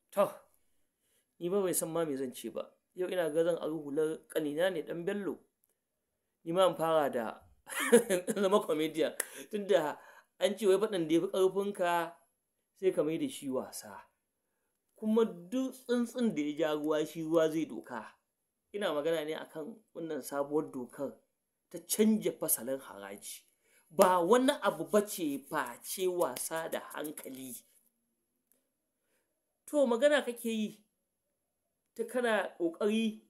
to ni ba bai san ma me zan ce ba yau ina ga zan ari hular kanina ne dan bello ni ma fara da zama comedian tunda an ce wai faɗin da ya fi ƙarfinka sai ka mai da shi wasa kuma duk tsuntsun da ya ja ruwa shi ruwa zai doka ina magana ne akan wannan sabuwar dokar ta canja fasalin haraji ba wani abu ba ce face wasa da hankali to magana kake yi ta kana ƙoƙari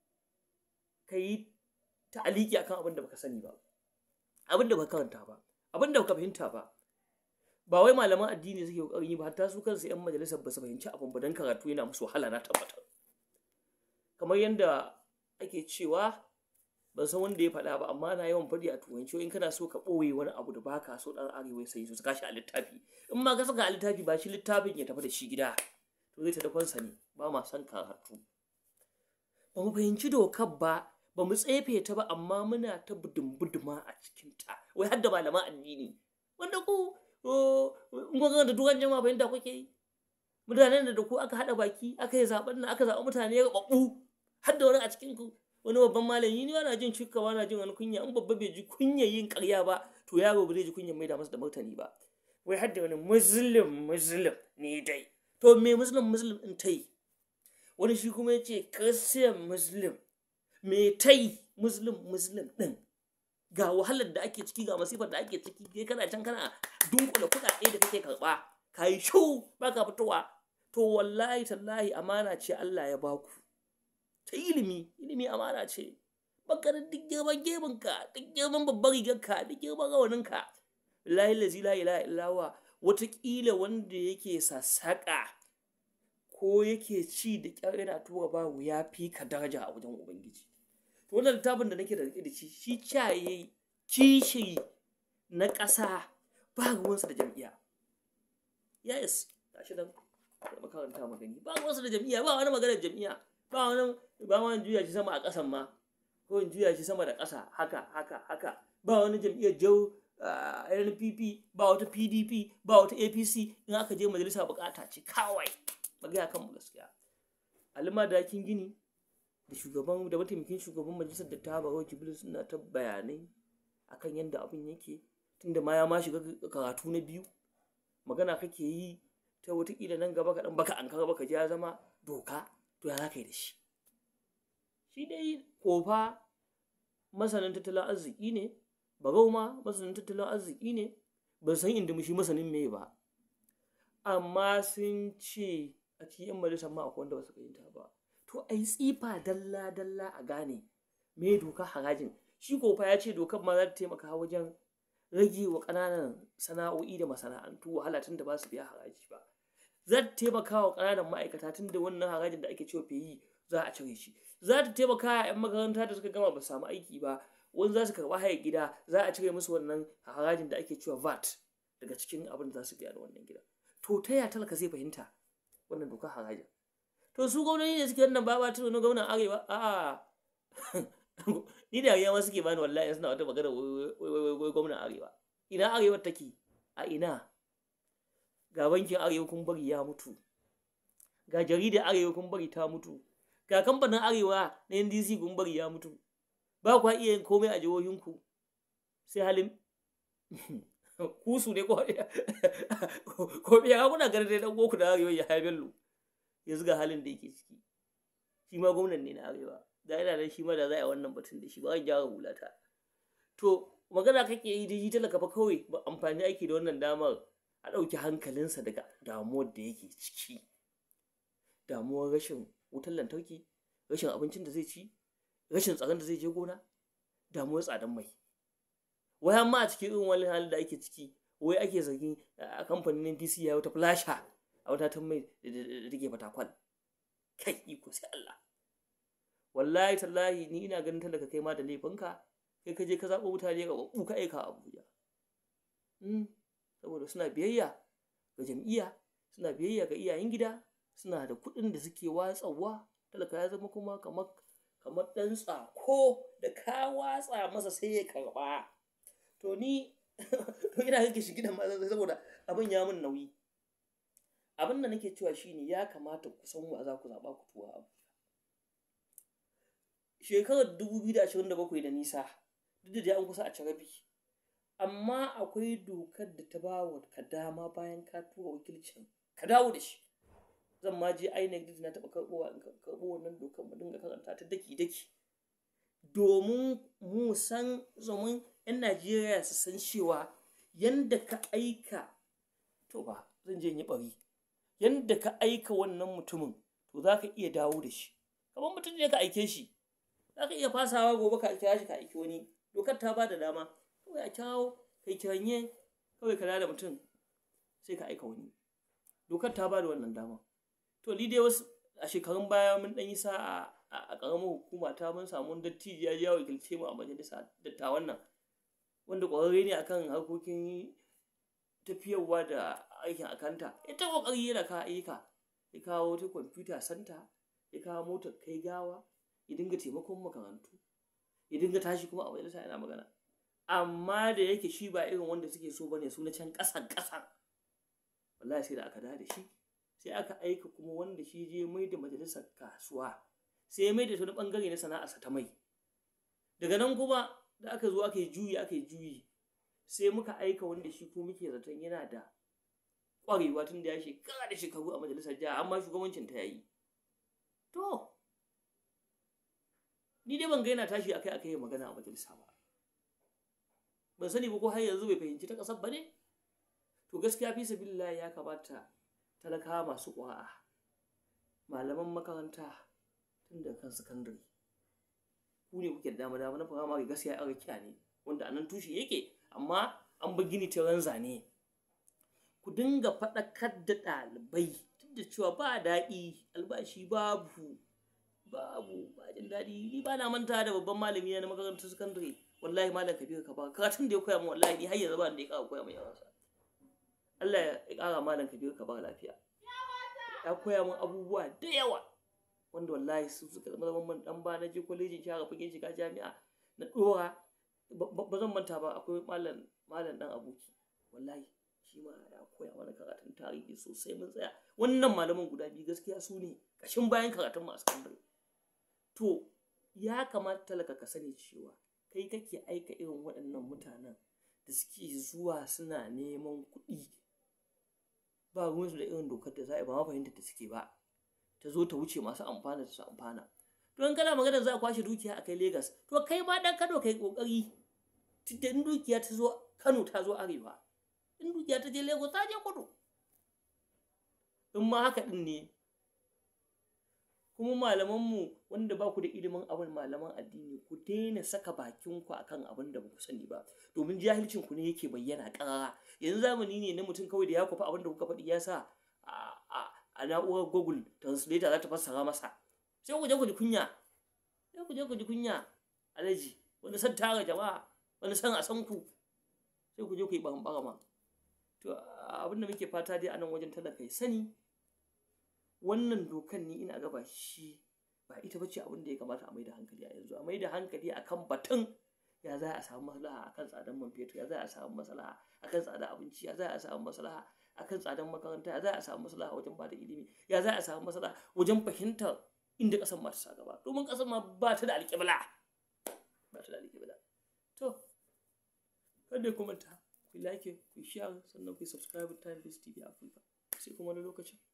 ka yi ta'aliki akan abin da baka sani ba abin da baka karanta ba abin da baka fahimta ba ba wai malaman addini suke ƙoƙarin yi ba hatta su kansu 'yan majalisar ba su fahimci abin ba don karatu yana musu wahala na tabbatar kamar yadda ake cewa ban san wanda ya faɗa ba amma na yawan faɗi a turanci in kana so ka ɓoye wani abu da baka so ɗan arewa sai su saka shi a littafi in ma ka saka a littafi ba shi littafin ya tafi da shi gida to zai ta dafansa ne ba ma son karatu ba mu fahimci dokar ba ba mu tsefe ta ba amma muna ta budum-buduma a cikinta wai har da malaman addini wanda ku in kun da dukan jama'a fahimta kuke yi mutanen da ku aka haɗa baki aka yi zaɓen nan aka zaɓi mutane ya ɓaɓɓu har da wani a cikin ku wani babban malami ni na jin cika na jin wani kunya in babba bai ji kunya yin ƙarya ba to yaro ba zai ji kunya mai da masa da martani ba wai har da wani muslim muslim ne dai to me muslim muslim in ta yi wani shi kuma ya ce christian muslim me ta yi muslim muslim ɗin ga wahalar da ake ciki ga masifar da ake ciki kai kana can kana dunkula kuɗaɗe da kake karɓa ka yi shau ba ka fitowa to wallahi tallahi amana ce Allah ya baku ta ilimi ilimi amana ce baka da duk girman geminka duk girman babbar rigarka duk girman rawaninka lahi lazi la ilaha illawa watakila wanda yake sassaƙa ko yake ci da ƙyar yana tura babu ya fi ka daraja a wajen ubangiji to wannan littafin da nake da rike da shi shi caye kishi na ƙasa ba ruwansa da jam'iyya yes gashi nan makaranta magani ba ruwansa da jam'iyya ba wani maganar jam'iyya ba wani ba wani juya shi sama a ƙasan ma ko in juya shi sama da ƙasa haka haka haka ba wani jam'iyyar jau NPP ba wata PDP ba wata APC in aka je majalisa bukata ce kawai magana kan mu gaskiya alima dakin gini da shugaban da mataimakin shugaban majalisar da ta bawa jibril suna ta bayanai akan yadda abin yake tunda ma ya ma shiga karatu na biyu magana kake yi ta watakila nan gaba kaɗan baka an kara baka ji ya zama doka to ya za ka yi da shi shi dai kofa masanin tattalin arziki ne bagau ma masanin tattalin arziki ne ban san inda shi masanin me ba amma sun ce a cikin yan majalisar ma akwai wanda ba su fahimta ba to ai tsifa dalla dalla a gane me doka harajin shi kofa ya ce dokar ma za ta taimaka wajen rage wa ƙananan sana'o'i da masana'antu wahala tun da ba su biya haraji ba za ta taimaka wa ƙananan ma'aikata tun da wannan harajin da ake cewa feyi za a cire shi za ta taimaka wa 'yan makaranta da suka gama ba samu aiki ba wani za su karɓa haya gida za a cire musu wannan harajin da ake cewa vat daga cikin abin da za su biya da wannan gida to ta ya talaka zai fahimta wannan dokar harajin to su gwamnati ne suke wannan baba ta wani gwamnan arewa a ni da yawa suke bani wallahi suna wata magana wai gwamnan arewa ina arewa take a ina ga bankin arewa kun bari ya mutu ga jaridar arewa kun bari ta mutu ga kamfanin arewa na ndc kun bari ya mutu ba kwa iya yin komai a jihohinku sai halin kusu ne ko ko biya kuna ganin dai dan goku da arewa ya haibello yanzu ga halin da yake ciki shi ma gwamnan ne na arewa da yana da shi ma da za a wannan batun da shi ba zan gyara hulata to magana kake yi da shi talaka fa kawai ba amfani ake da wannan damar a ɗauki hankalinsa daga damuwar da yake ciki damuwar rashin wutar lantarki rashin abincin da zai ci rashin tsaron da zai je gona damuwar tsadan mai wai amma a cikin irin wani halin da ake ciki wai ake zargin a kamfanin DC ya wata flasha a wata mai da take fatakwal kai iko sai Allah wallahi tallahi ni ina ganin talaka kai ma da laifinka kai ka je ka zaɓo mutane ga babu ka aika Abuja saboda suna biyayya ga jam'iyya suna biyayya ga iyayen gida suna da kuɗin da suke watsawa talaka ya zama kuma kamar kamar ɗan tsako da ka watsa masa sai ya karɓa to ni to ina kake shi gidan ma saboda abin ya min nauyi abin da nake cewa shine ya kamata ku san wa za ku zaɓa ku tuwa abu shekarar 2027 da nisa duk da dai an kusa a ci rabi amma akwai dokar da ta ba wa ka dama bayan ka tura wakilcin ka dawo da shi zan ma je INEC duk na taɓa karɓowa in karɓo wannan dokar mu dinga karanta ta daki daki domin mu san domin 'yan Najeriya su san cewa yanda ka aika to ba zan je yi bari yanda ka aika wannan mutumin to za ka iya dawo da shi kamar mutum ne ka aike shi za ka iya fasawa gobe ka kira shi ka aiki wani dokar ta ba da dama kawai a kirawo kai kiranye kawai ka da mutum sai ka aika wani dokar ta ba da wannan dama to ni dai wasu a shekarun baya mun ɗan yi sa'a a ƙaramar hukuma ta mun samu dattijo ya ya wakilce mu a majalisa dattawan nan wanda ƙwararre ne akan harkokin tafiyarwa da aikin akanta ita ƙoƙari yana ka ayyuka ya kawo wata kwamfuta santa ya kawo motar kai gawa ya dinga taimakon makarantu ya dinga tashi kuma a majalisa yana magana amma da yake shi ba irin wanda suke so bane su na can ƙasan ƙasan wallahi sai da aka da shi sai aka aika kuma wanda shi je mai da majalisar kasuwa sai ya mai da wani bangare na sana'arsa ta mai daga nan kuma da aka zo aka yi juyi aka yi juyi sai muka aika wanda shi ko muke zaton yana da ƙwarewa tun da ya shekara da shekaru a majalisar jiha amma shugabancin ta yayi to ni dai ban ga yana tashi akai akai magana a majalisa ba ban sani ba ko har yanzu bai fahimci ta ƙasar ba ne to gaskiya fi sabilillah ya kamata talakawa masu ƙwa'a malaman makaranta tun da kan sakandare ku ne kuke da dama dama na firamare gaskiya an rikiya ne wanda anan tushe yake amma an bi gini ta zane ku dinga faɗakar da ɗalibai duk da cewa ba daɗi albashi babu babu ba jin daɗi ni ba na manta da babban malami na makarantar sakandare wallahi malam kabiru ka ba karatun da ya koya min wallahi ni har yanzu ba da ya ƙara koya min yawansa Allah ya ƙara malam kabiru ka ba lafiya ya koya min abubuwa da yawa wanda wallahi su suka zama zaman man dan ba na je kwalejin shara fagen shiga jami'a na dora ba zan manta ba akwai malam malam dan aboki wallahi shi ma ya koya mana karatun tarihi sosai mun tsaya wannan malaman guda biyu gaskiya su ne kashin bayan karatun masu sakandare to ya kamata talaka ka sani cewa kai kake aika irin waɗannan mutanen da suke zuwa suna neman kuɗi ba ruwansu da irin dokar da za a ba ma fahimtar da suke ba ta zo ta wuce masu amfana da su amfana to in kana magana za a kwashe dukiya a kai Legas to kai ma dan Kano kai kokari tunda in dukiya ta zo Kano ta zo arewa in dukiya ta je Lagos ta je kudu in ma haka din ne kuma malamanmu wanda ba ku da ilimin abin malaman addini ku daina saka bakin ku akan abin da ba ku sani ba domin jahilcin ku ne yake bayyana ƙarara yanzu zamani ne na mutum kawai da ya kwafa abin da kuka faɗi ya sa a na'urar google translator za ta fassara masa sai ku je ku ji kunya sai ku je ku ji kunya alaji wani san tara jama'a wani san a san ku sai ku je ku yi ɓarɓara to abin da muke fata dai a nan wajen talaka ya sani wannan dokan ni ina gaba shi ba ita bace abin da ya kamata a mai da hankali a yanzu a mai da hankali akan batun ya za a samu maslaha akan tsadan man fetur ya za a samu maslaha akan tsadan abinci ya za a samu maslaha akan tsadan makaranta ya za a samu maslaha wajen bada ilimi ya za a samu maslaha wajen fahimtar inda ƙasar ma ta sa gaba domin ƙasar ma ba ta da alƙibla ba ta da alƙibla to kada ku manta ku like ku share sannan ku subscribe time this tv africa sai kuma wani lokacin